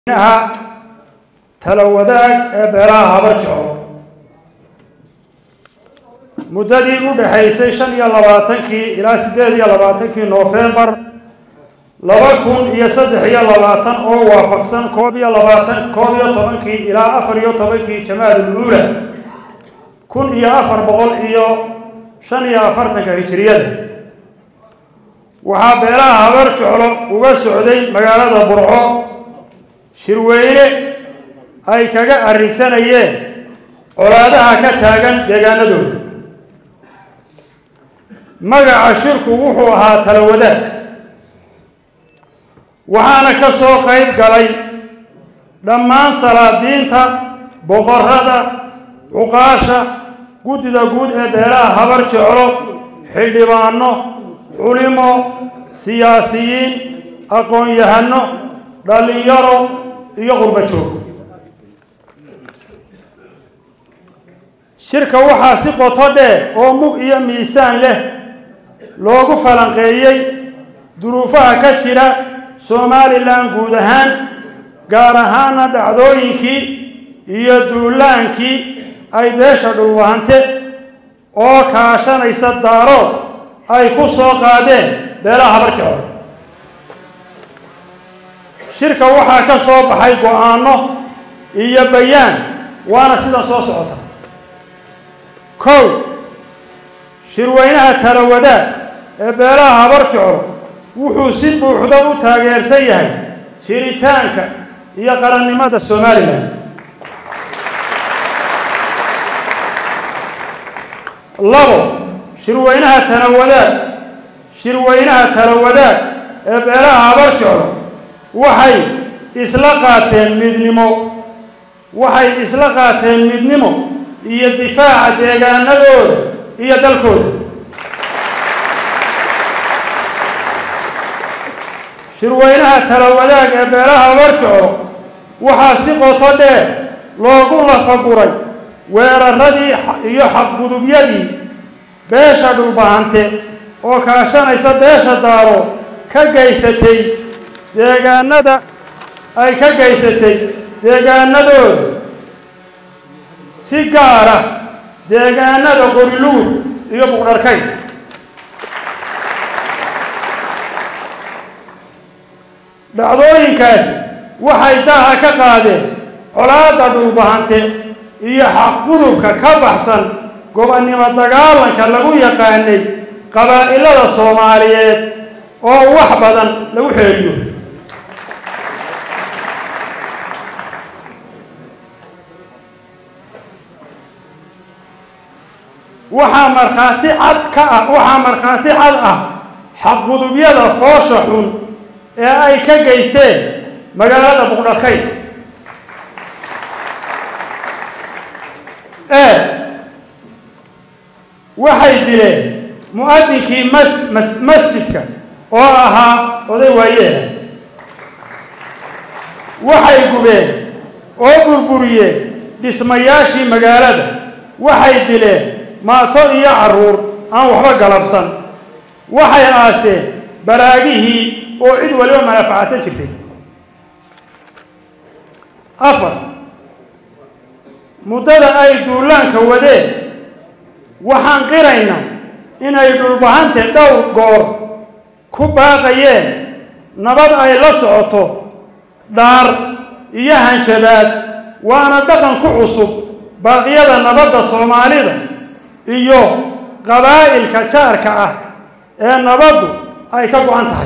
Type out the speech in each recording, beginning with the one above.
ha tala wadaag ee beelaha haba jeclo muddadii u dhaxaysay shan iyo labaatankii ilaa siddeed iyo labaatankii noofembar laba kun iyo saddex iyo labaatan oo waafaqsan koob iyo labaatan koob iyo tobankii ilaa afar iyo tobankii jamaadul uula kun iyo afar boqol iyo shan iyo afartanka hijiriyada waxaa beelaha habar jeclo uga socday magaalada burco shirweyne ay kaga arrisanayeen colaadaha ka taagan deegaanadooda magaca shirku wuxuu ahaa tala wadaag waxaana ka soo qayb galay dhammaan salaadiinta boqorada cuqaasha guddida guud ee beelaha habar jeclo xildhibaano culimo siyaasiyiin aqoon-yahano dhallinyaro iyo qurba joog shirka waxaa si qoto dheer oo mug iyo miisaan leh loogu falanqeeyey duruufaha ka jira somalilan guud ahaan gaar ahaana dhacdooyinkii iyo duulaankii ay beesha dhulwahante oo kaashanaysa daarood ay ku soo qaadeen beelaha habar jeclo shirka waxaa ka soo baxay go-aano iyo bayaan waana sidan soo socota kow shirweynaha tala wadaag ee beelaha habar jeclo wuxuu si buuxda u taageersan yahay jiritaanka iyo qarannimada somalilan labo shirweynaha tala wadaag shirweynaha tala wadaag ee beelaha habar jeclo waxay isla qaateen midnimo waxay isla qaateen midnimo iyo difaaca deegaanadooda iyo dalkooda shirweynaha tala wadaag ee beelaha habar jeclo waxaa si qoto dheer loogu lafaguray weeraradii iyo xaqgudubyadii beesha dhulbahante oo kaashanaysa beesha daaro ka geysatay deegaanada ay ka geysatay deegaanadooda si gaara deegaanada qoriluur iyo buqdharkay dhacdooyinkaasi waxay daha ka qaadeen colaadda dhulbahante iyo xaqgudubka ka baxsan gobonnimo dagaalanka lagu yaqaanay qabaa'ilada soomaaliyeed oo wax badan lagu xeeliyo waxaa markhaati cad ka ah waxaa markhaati cad ah xaqgudubyada foosha xun ee ay ka geysteen magaalada buqdharkay ee waxay dileen mu-adinkii mas mas masjidka oo ahaa oday waayeela waxay gubeen oo burburiyeen dhismayaashii magaalada waxay dileen maato iyo carruur aan waxba galabsan waxay aaseen baraagihii oo cid waliba manafacadsan jirtay afar muddada ay duulaanka wadeen waxaan qiraynaa inay dhulbahante dhowr goor ku baaqayeen nabad ay la socoto dhaar iyo hanjabaad waana dhaqan ku cusub baaqyada nabadda soomaalida iyo qabaa'ilka jaarka ah ee nabaddu ay ka go-an tahay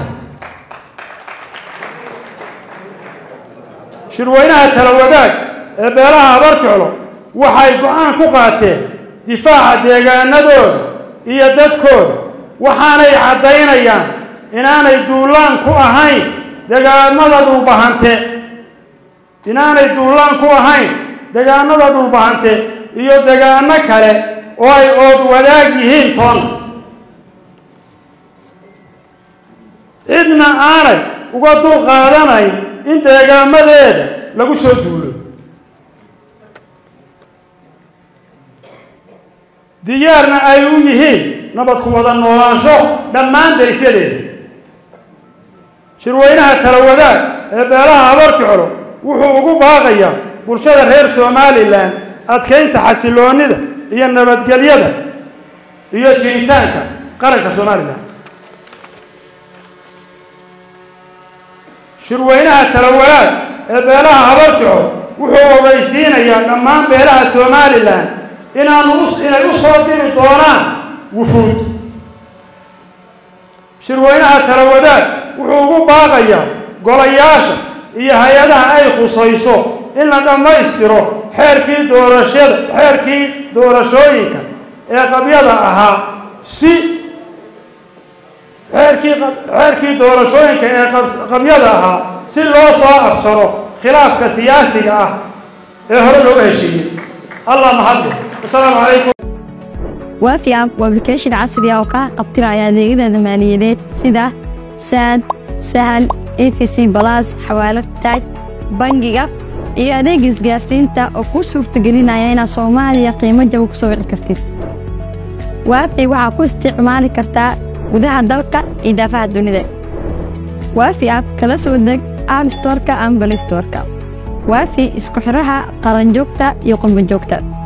shirweynaha tala wadaag ee beelaha habar jeclo waxay go-aan ku qaateen difaaca deegaanadooda iyo dadkooda waxaanay caddaynayaan inaanay duulaan ku ahayn deegaanada dhulbahante inaanay duulaan ku ahayn deegaanada dhulbahante iyo deegaano kale oo ay ood wadaag yihiin toona cidna aanay uga dul qaadanayn in deegaamadeeda lagu soo duulo diyaarna ay u yihiin nabad ku wada noolaansho dhammaan derisyadeeda shirweynaha tala wadaag ee beelaha habar jeclo wuxuu ugu baaqayaa bulshada reer somalilan adkaynta xasiloonida iyo nabadgelyada iyo jiritaanka qaranka somalilan shirweynaha talawalaad ee beelaha habarjaco wuxuu ogeysiinayaa dhammaan beelaha somalilan inaanu inay u soo diri doonaan wufuud shirweynaha talawadaad wuxuu ugu baaqayaa golayaasha iyo hay-adaha ay khusayso in la dhammaystiro xeerkii doorashada xeerkii doorashooyinka ee qabyada ahaa si xeerkii xeerkii doorashooyinka ee qabyada ahaa si loo soo afjaro khilaafka siyaasiga ah ee hore looga heshiiyey allah mahadle wasalaamu calaykum waafi app waa application casri ah oo kaa qabtiraya adeegyada maaliyadeed sida saad sahal efc balas xawaalad taaj bangiga iyo adeega isgaarsiinta oo kuu suurtagelinaya inaad soomaaliya qiimo jaba ku soo wici kartid waafi waxaa ku isticmaali kartaa gudaha dalka iyo daafaha dunida waafi app kala soo deg app storka ama balistorka waafi isku xidhaha qaranjoogta iyo qurbanjoogta